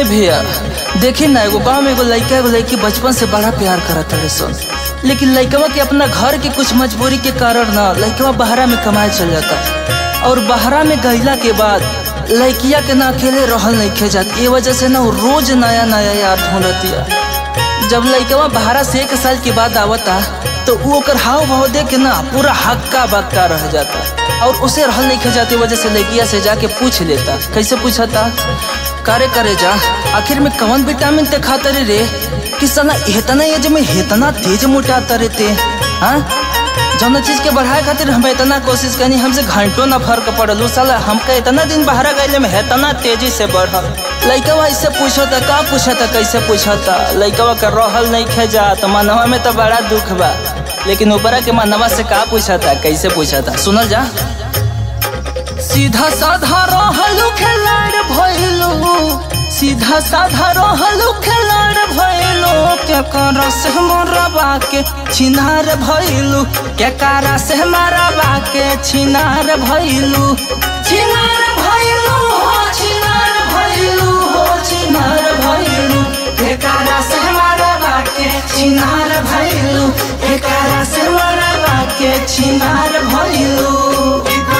भैया देखी ना एगो गाँव में एगो लड़का एगो लड़की बचपन से बड़ा प्यार करत रहे सन लेकिन लड़कवा के अपना घर के कुछ मजबूरी के कारण ना लड़कवा बहरा में कमाए चल जाता और बहरा में गईला के बाद लड़किया के ना अकेले रहल नहीं खे जात ये वजह से ना वो रोज नया नया याद ढूंढतिया जब लड़कवा बहरा से एक साल के बाद आवता तो वो ओकर हाव भाव देख के ना पूरा हक्का बक्का रह जाता और उसे रहल नहीं खे जाती वजह से लड़किया से जाके पूछ लेता कैसे पूछता करे करे जा आखिर में कौन विटामिन ते खाता रे रे कि साला इतना एज में इतना तेज मोटाता रे ते हाँ जौन चीज के बढ़ाए खातिर हम इतना कोशिश करनी हमसे घंटों ना फर्क पड़ल साला हमका इतना दिन बाहर गए में इतना तेजी से बढ़ल लइकवा इससे पूछता का पूछता कैसे पूछता लइकवा का रहल नहीं खे जात मनवा में तो बड़ा दुख बा लेकिन ऊपरा के मनवा से का पूछता कैसे पूछता सुनल जा सीधा साधा रहलू खिलाड़ भइलू सीधा साधा रहलू खिलाड़ भइलू के करा से मरबा के छिनार भइलू के करा से मरबा के छिनार भइलू छिनार भइलू हो छिनार भइलू हो छिनार भइलू के करा से मरबा के छिनार भइलू के करा से मरबा के छिनार भइलू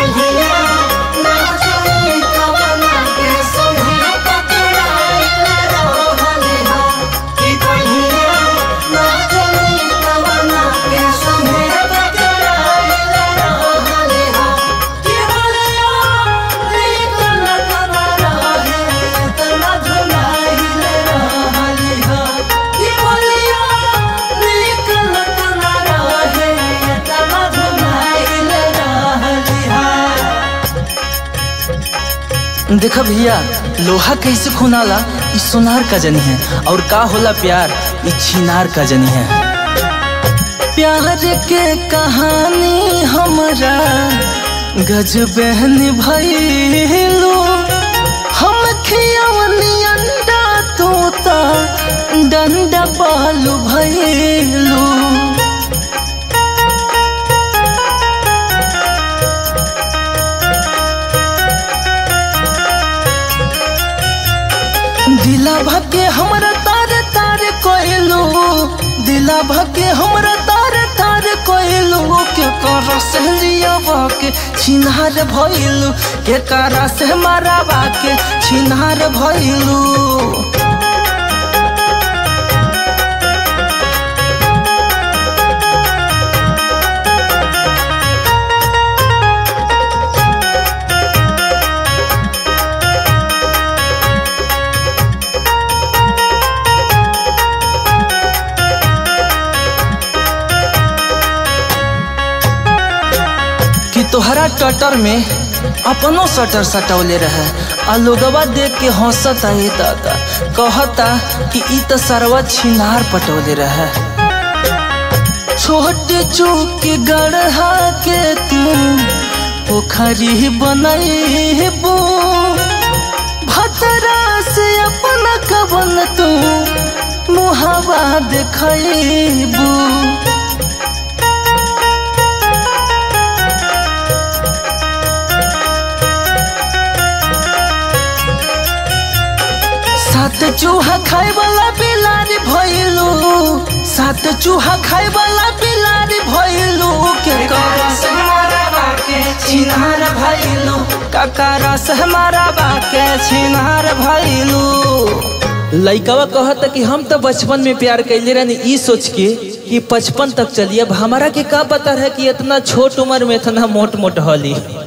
देखा भैया लोहा कैसे खुनाला ई सोनार का जनी है और का होला प्यार ई छिनार का जनी है प्यार के कहानी हमरा गजबहन भइलू हम खियवनी अंडा तोता डंडा बालू भइलू दिला भके हमरा तारे तारे कोइलू दिला भके हमरा तारे तारे कोइलू के कर सहलिया के छिनार भइलू के करा से मारावा के छिनार भइलू कि तोहरा टटर में अपनो सटर सटौले रहे आ लोगवा देख के हंसता है दादा कहता कि ई तो सरवा छिनार पटौले रहे छोटे चूक के गढ़ा के तू पोखरी बनैबू भतरा से अपना कबन तू मुहावा देखैबू सात चूहा खाए वाला बिलारी भइलू सात चूहा खाए वाला बिलारी भइलू के करा से हमारा के छिनार भइलू ककरा से हमारा के छिनार भइलू लइकवा कहता कि हम तो बचपन में प्यार कैले रहनी ई सोच के कि बचपन तक चलिए अब हमारा के का पता है कि इतना छोट उम्र में इतना मोट मोट हली